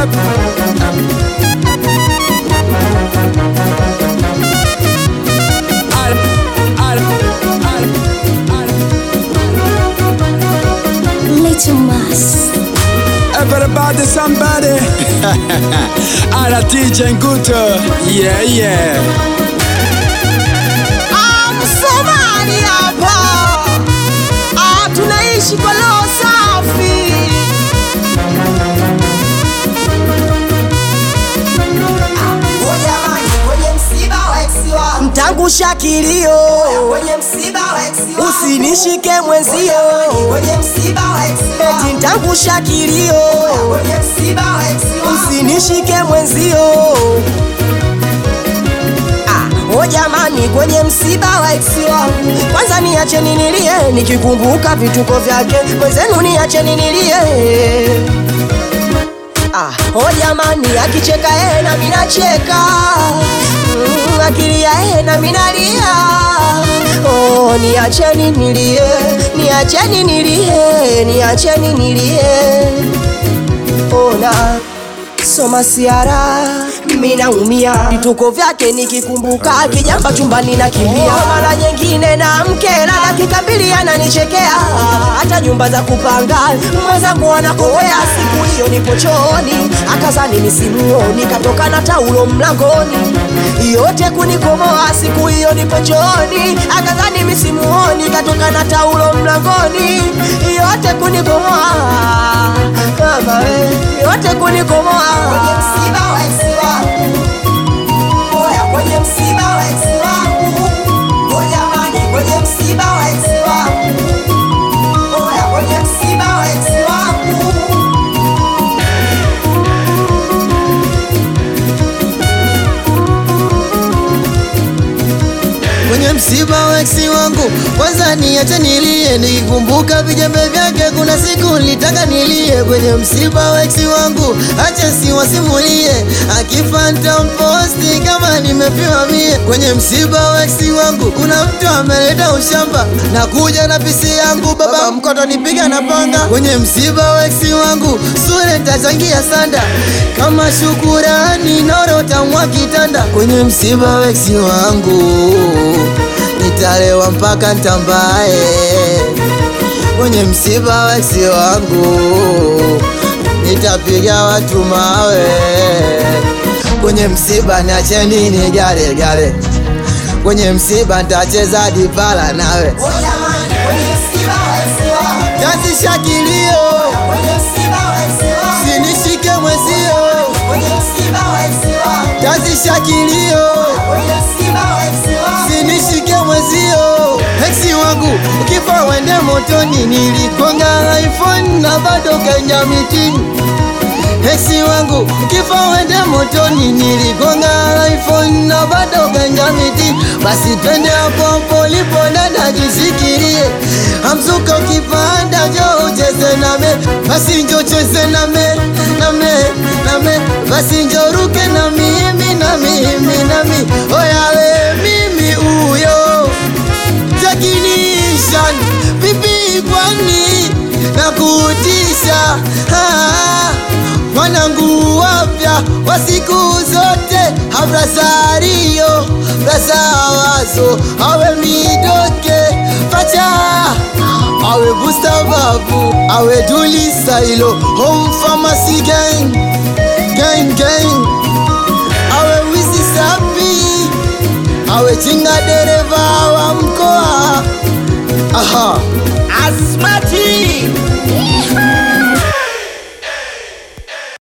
Little Mas. Everybody, somebody. Ala DJ Nguto. Yeah, yeah. Ah, Msomali hapa ah, tunaishi kwa roho safi mtangusha kilio usinishike mwenzio eti ntangusha kilio usinishike mwenzio Ah, o jamani kwenye msiba wa ex wangu kwanza niacheni nilie nikikumbuka vituko vyake mwenzenu niacheni nilie Ah, o jamani akicheka yeye na mimi nacheka mm, akilia yeye na mimi nalia oh, niacheni nilie niacheni nilie niacheni nilie ona soma siara mimi naumia vituko vyake nikikumbuka kijamba chumbani na kimbia mara nyingine na mkera dakika mbili ananichekea hata nyumba za kupanga mwenzangu anakowea siku hiyo nipo chooni akazani nisimuoni katoka na taulo mlangoni yote kunikomoa siku hiyo nipo chooni akazani misimuoni katoka na taulo mlangoni yote kunikomoa kama we yote kunikomoa kwenye msiba wa ex wangu oya kwenye msiba wa ex wangu oya mani kwenye msiba wa ex wangu oya kwenye msiba wa ex wangu kwenye msiba wa eksi wangu kwanza niache nilie nikikumbuka vijembe vyake kuna siku nilitaka nilie kwenye msiba wa eksi wangu acha siwasimulie akifa nitamposti kama nimepiwa mie kwenye msiba wa eksi wangu kuna mtu ameleta ushamba na kuja na pisi yangu baba mkoto nipiga na panga kwenye msiba wa eksi wangu sure tachangia sanda kama shukurani noro tamwa kitanda kwenye msiba wa eksi wangu nitalewa mpaka ntambaye kwenye msiba wa eksi wangu nitapiga watu mawe kwenye msiba niacheni ni gale gale kwenye msiba ntacheza dipala nawe oya mani kwenye msiba wa ex wangu tazisha kilio kwenye msiba wa ex wangu sinishike mwezio kwenye msiba wa ex wangu tazisha kilio kwenye msiba wa ex wangu sinishike mwezio eksi wangu ukifa wende motoni nilikonga iphone na bado kaingia mitini eksi wangu ukifa wende motoni nilikonga iphone na bado kaingia mitini basi twende hapo polipo dada jisikirie amzuka ukipanda jo ucheze name basi njo cheze name name name basi njo ruke na mimi na mimi nami oyawe mimi uyo Jackinishan Vipi kwani na kutisha Ah, Wanangu wapya wa siku zote Abrasario Brasawazo Awe midoke Pacha Awe Busta Babu Awe Duli Sailo Home Pharmacy Gang Gang Gang Awe Wizi Sapi awe chinga dereva wa mkoa aha Asmati